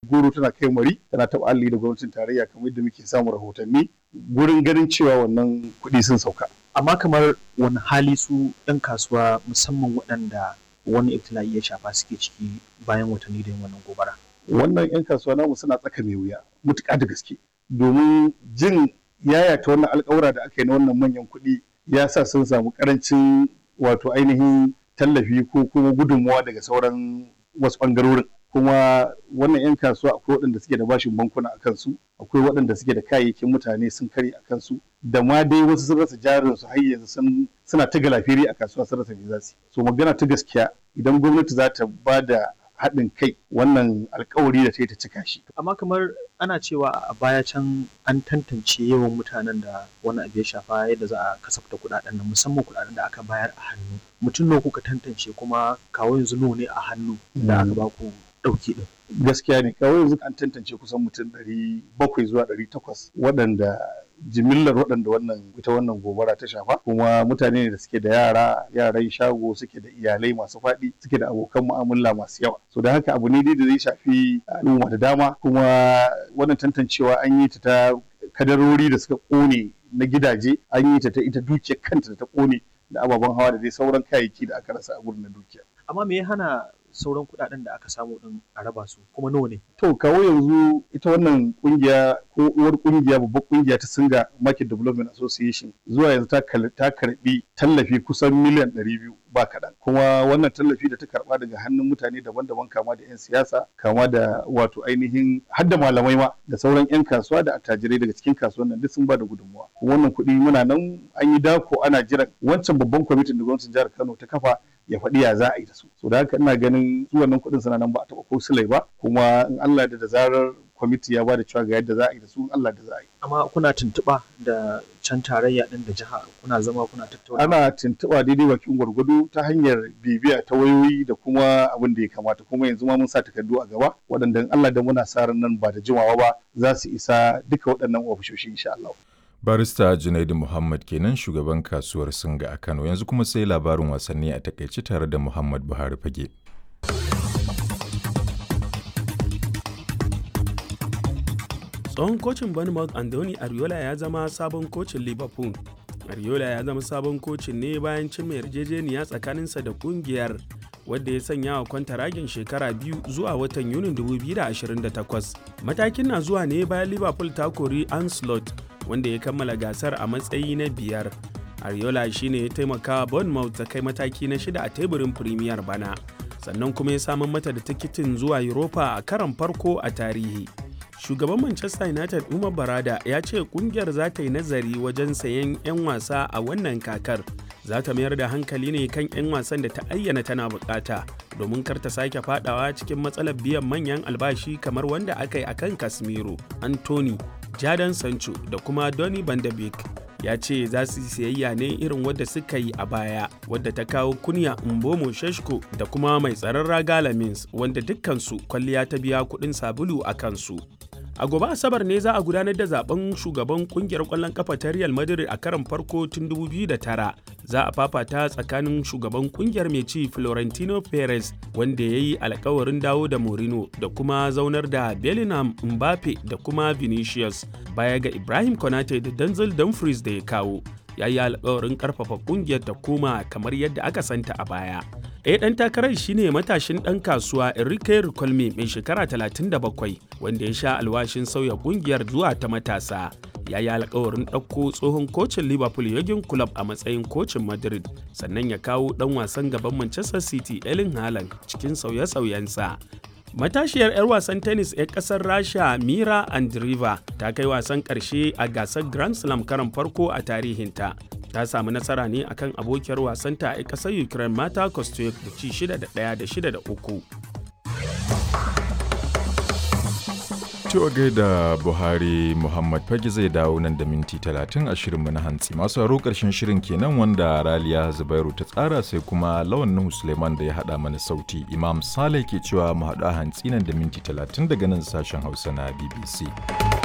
goro tana kai mari tana taɓa alli da gwamnatin tarayya kamar yadda muke samun rahotanni gurin ganin cewa wannan kuɗi sun sauka. amma kamar wani hali su ɗan kasuwa musamman waɗanda wani ibtila'i ya shafa suke ciki bayan watanni da yin wannan gobara. Wannan 'yan kasuwa namu suna tsaka mai wuya mutuƙa da gaske domin jin yayata wannan alƙawura da aka yi na wannan manyan kuɗi ya sa sun samu ƙarancin wato ainihin tallafi ko kuma gudunmawa daga sauran wasu ɓangarorin. kuma wannan 'yan kasuwa akwai waɗanda suke da bashin bankuna a kansu akwai waɗanda suke da kayayyakin mutane sun kare a kansu da ma dai wasu sun rasa jarin su har yanzu suna ta galafiri a kasuwa sun rasa me za su so magana ta gaskiya idan gwamnati za ta ba da haɗin kai wannan alkawari da ta yi ta cika shi. Amma kamar ana cewa a baya can an tantance yawan mutanen da wani abu ya shafa yadda za a kasafta kuɗaɗen nan musamman kuɗaɗen da aka bayar a hannu. Mutum nawa kuka tantance kuma kawo yanzu nawa ne a hannu da aka ba ku ɗauki ɗin. Gaskiya ne kawai yanzu an tantance kusan mutum ɗari bakwai zuwa ɗari takwas waɗanda jimillar waɗanda wannan ita wannan gobara ta shafa kuma mutane ne da suke da yara yaran shago suke da iyalai masu faɗi suke da abokan mu'amala masu yawa so da haka abu ne dai da zai shafi al'umma da dama kuma wannan tantancewa an yi ta ta kadarori da suka ƙone na gidaje an yi ta ta ita dukiyar kanta da ta ƙone da ababen hawa da dai sauran kayayyaki da aka rasa a gurin na dukiya amma me ya hana sauran kuɗaɗen da aka samu din a raba su kuma nawa ne to kawo yanzu ita wannan kungiya ko uwar kungiya babbar kungiya ta singa market development association zuwa yanzu ta karbi tallafi kusan miliyan 200 ba kaɗan kuma wannan tallafi da ta karba daga hannun mutane daban-daban kama da 'yan siyasa kama da wato ainihin hadda malamai ma da sauran 'yan kasuwa da attajirai daga cikin kasuwan nan duk sun ba da gudunmawa wannan kuɗi muna nan an yi dako ana jiran wancan babban kwamitin da gwamnatin jihar kano ta kafa ya faɗi ya za a yi da su so da haka ina ganin su wannan kuɗin suna nan ba a taɓa ko silai ba kuma in Allah da da zarar kwamiti ya ba da cewa ga yadda za a yi da su Allah da za a yi. Amma kuna tuntuɓa da can tarayya ɗin da jiha kuna zama kuna tattauna. Ana tuntuɓa daidai bakin gwargwado ta hanyar bibiya ta wayoyi da kuma abin da ya kamata kuma yanzu ma mun sa takardu a gaba waɗanda Allah da muna sa ran nan ba da jimawa ba za su isa duka waɗannan ofishoshi insha Allah. Barista Junaidu Muhammad kenan shugaban kasuwar Singa a Kano yanzu kuma sai labarin wasanni a takaice tare da Muhammad Buhari Fage. tsohon kocin bournemouth andoni ariola ya zama sabon kocin liverpool ariola ya zama sabon kocin ne bayan cimma yarjejeniya tsakaninsa da kungiyar wadda ya sanya wa kwantaragin shekara biyu zuwa watan yunin 2028 matakin na zuwa ne bayan liverpool ta kori anslot wanda ya kammala gasar a matsayi na biyar ariola shine ya taimaka bournemouth ta kai mataki na shida a teburin premier bana sannan kuma ya samun mata da tikitin zuwa europa a karon farko a tarihi shugaban manchester united umar barada ya ce kungiyar za ta yi nazari wajen sayen 'yan wasa a wannan kakar za ta mayar da hankali ne kan 'yan wasan da ta ayyana tana bukata domin kar ta sake fadawa cikin matsalar biyan manyan albashi kamar wanda aka yi akan casemiro anthony jadon sancho da kuma donny van de beek ya ce za su siyayya ne irin wadda suka yi a baya wadda ta kawo kunya mbomo sheshko da kuma mai tsaron raga lamins wanda dukkansu kwalliya ta biya kuɗin sabulu a kansu a gobe asabar ne za a gudanar da zaben shugaban kungiyar kwallon kafa ta real madrid a karon farko tun 2009 za a fafata tsakanin shugaban kungiyar mai ci florentino perez wanda ya yi alkawarin dawo da morino da kuma zaunar da bellingham mbappe da kuma vinicius baya ga ibrahim konate da denzel dumfries da ya kawo ya yi alkawarin karfafa kungiyar ta koma kamar yadda aka santa a baya ɗaya ɗan takarar shine matashin ɗan kasuwa Enrique Ricolme mai shekara 37 wanda ya sha alwashin sauya kungiyar zuwa ta matasa. Ya yi alkawarin ɗauko tsohon kocin Liverpool Jurgen Klopp a matsayin kocin Madrid sannan ya kawo ɗan wasan gaban Manchester City Erling Haaland cikin sauye-sauyensa. Matashiyar 'yar wasan tennis 'yar kasar Rasha Mira Andreeva ta kai wasan ƙarshe a gasar Grand Slam karan farko a tarihinta. Ta samu nasara ne akan abokiyar wasanta a ƙasar Ukraine Mata Kostyuk da ci 6 da 1 da 6 da 3. Cewa gaida Buhari Muhammad Fage zai dawo nan da minti 30 a shirinmu na hantsi. Masu haro ƙarshen shirin kenan wanda Raliya Zubairu ta tsara sai kuma Lawan Nuhu Suleiman da ya haɗa mana sauti. Imam Saleh ke cewa mu haɗu a hantsi nan da minti 30 daga nan sashen Hausa na BBC.